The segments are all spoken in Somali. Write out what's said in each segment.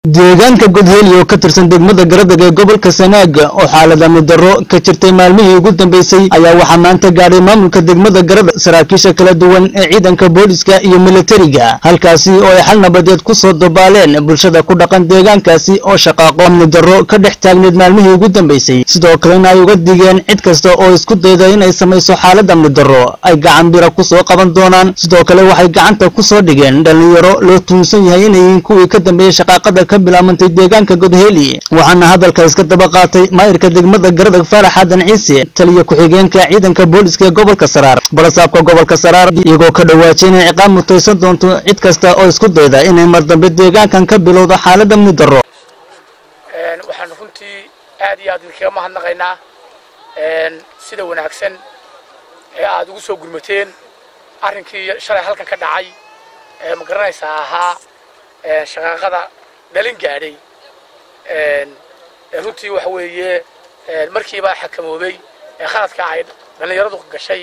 deegaanka godheli oo ka tirsan degmada garadag ee gobolka sanaaga oo xaalada middarro ka jirtay maalmihii ugu dambeysay ayaa waxaa maanta gaadhay maamulka degmada garadag saraakiisha kala duwan ee ciidanka booliska iyo militariga halkaasi oo ay xal nabadeed ku soo dabaaleen bulshada ku dhaqan deegaankaasi oo shaqaaqo middarro ka dhex taagneed maalmihii ugu dambeysay sidoo kalena ay uga digeen cid kasta oo isku dayda inay samayso xaalada middarro ay gacan bira ku soo qaban doonaan sidoo kale waxay gacanta ku soo dhigeen dhallinyaro loo tuunsan yahay inay yihiin kuwii ka dambeeyey shaqaaqada ka bilaabantay deegaanka godheli waxaana hadalka iska daba qaatay maayirka degmada garadag faarax aadan ciise taliya ku-xigeenka ciidanka booliska ee gobolka saraar balasaabka gobolka saraar iyagoo ka dhawaajay inay ciqaab mutaysan doonto cid kasta oo isku dayda inay mar dambe deegaankan ka bilowdo xaalada middarro waxaanu runtii aad iyo aad idinkaga mahadnaqaynaa sida wanaagsan ee aad ugu soo gurmateen arrinkii shalay halkan ka dhacay ee ma garanaysaa ahaa shaqaaqada dhalin gaadhay runtii waxa weeye markiiba xakamoobay ee khaladka ay dhallinyaradu gashay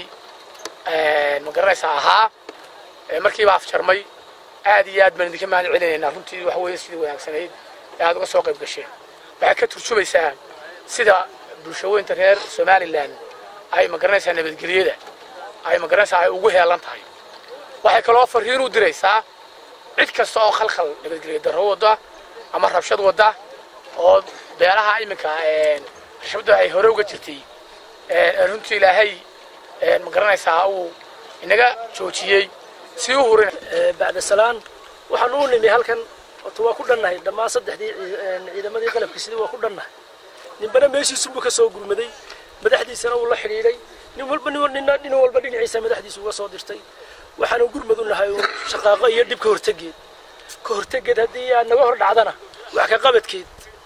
ma garanaysaa ahaa markiiba afjarmay aad iyo aad baan idinka mahad celinaynaa runtii waxa weeye sidii wanaagsanayd ee aad uga soo qayb gasheen waxay ka turjumaysaa sida bulshaweynta reer somalilan ay ma garanaysaa nabadgelyada ay ma garanaysaa ay ugu heelan tahay waxay kaloo fariin u diraysaa cid kasta oo khalkhal nabadgelyo darro wadda ama rabshad wadda oo beelaha iminka rabshadda ay hore uga jirtay runtii ilaahay ma garanaysaa uu inaga joojiyey si u hurin bacda salaan waxaan u nimi halkan horta waa ku dhannahay dhammaan saddexdii ciidamadii qalabka sidii waa ku dhannahay ninbana meeshiisunbuu ka soo gurmaday madaxdiisana uu la xidhiidhay nin walba nina nin walba dhinaciisa madaxdiisa uga soo dirtay waxaanu gurmad u nahay uun shaqaaqo iyo dhib ka hortegeed ka hortegeed haddii aad naga hor dhacdana wax ka qabadkeed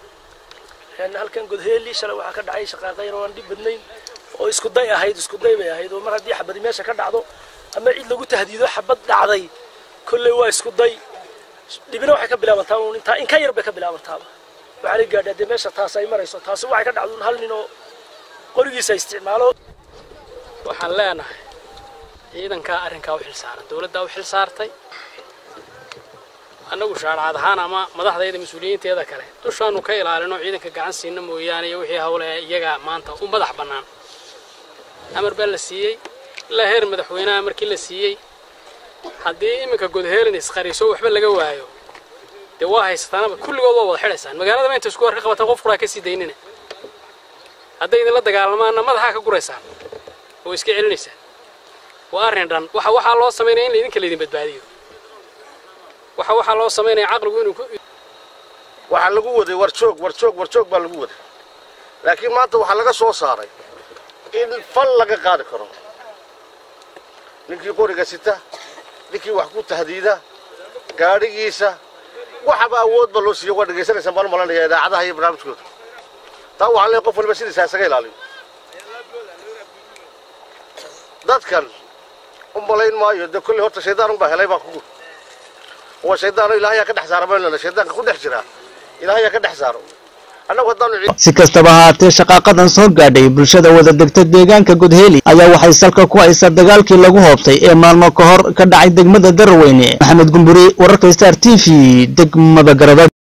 halkan godheeli shalay waxaa ka dhacay shaqaaqo yar oo aan dhib badnayn oo isku day ahayd isku day bay ahayd oo mar haddii xabadi meesha ka dhacdo ama cid lagu tahdiido xabad dhacday kolley waa isku day dhibina waxay ka bilaabantaa uun intaa in ka yar bay ka bilaabantaaba waxaa la gaadhaa dee meesha taas ay marayso taasi waxay ka dhacdo hal nin oo qorigiisa isticmaalo waxaan leenahay ciidankaa arrinkaa u xilsaaran dowladdaa u xil saartay annagu shaarcad ahaan ama madaxdayda mas-uuliyiinteeda kale dushaanu ka ilaalino ciidanka gacan siina mooyaane iyo wixii hawle iyaga maanta u madax bannaan amar baa la siiyey ilaa heer madaxweynaha markii la siiyey haddii iminka godheelin isqariso waxba laga waayo dee waa haysataanaba kulligood waa wada xidhaysaan magaaladaba inta isku warka qabataan qof quraa ka sii daynina hadday idinla dagaalamaanna madaxaa ka guraysaan oo iska celinaysaan waa arrin dhan waxa waxaa loo samaynaya in laydinka laydin badbaadiyo waxa waxaa loo samaynaya caqligu inuu waxaa lagu waday war joog war joog war joog baa lagu waday laakiin maanta waxaa laga soo saaray in fal laga qaadi karo ninkii qoriga sita ninkii wax ku tahdiida gaadhigiisa waxaba awoodba loo siiyo waa dhegaysanaysaan baan u malanaya idaacadaha iyo barnaamijkooda taa waxaa leeyahay qof waliba sidiisa isaga ilaaliyo dadkan u malayn maayo dee kolley horta shaydaan unbaa helay baa kugu waa shaydaano ilaahayaa ka dhex saara maynana shaydaanka ku dhex jira ilaahayaa ka dhex saaro annagu haddaanu si kastaba haatee shaqaaqadan soo gaadhay bulshada wada degta deegaanka godheli ayaa waxay salka ku haysaa dagaalkii lagu hoobtay ee maalmo ka hor ka dhacay degmada daraweyne maxamed gumburi wararka star t v degmada garada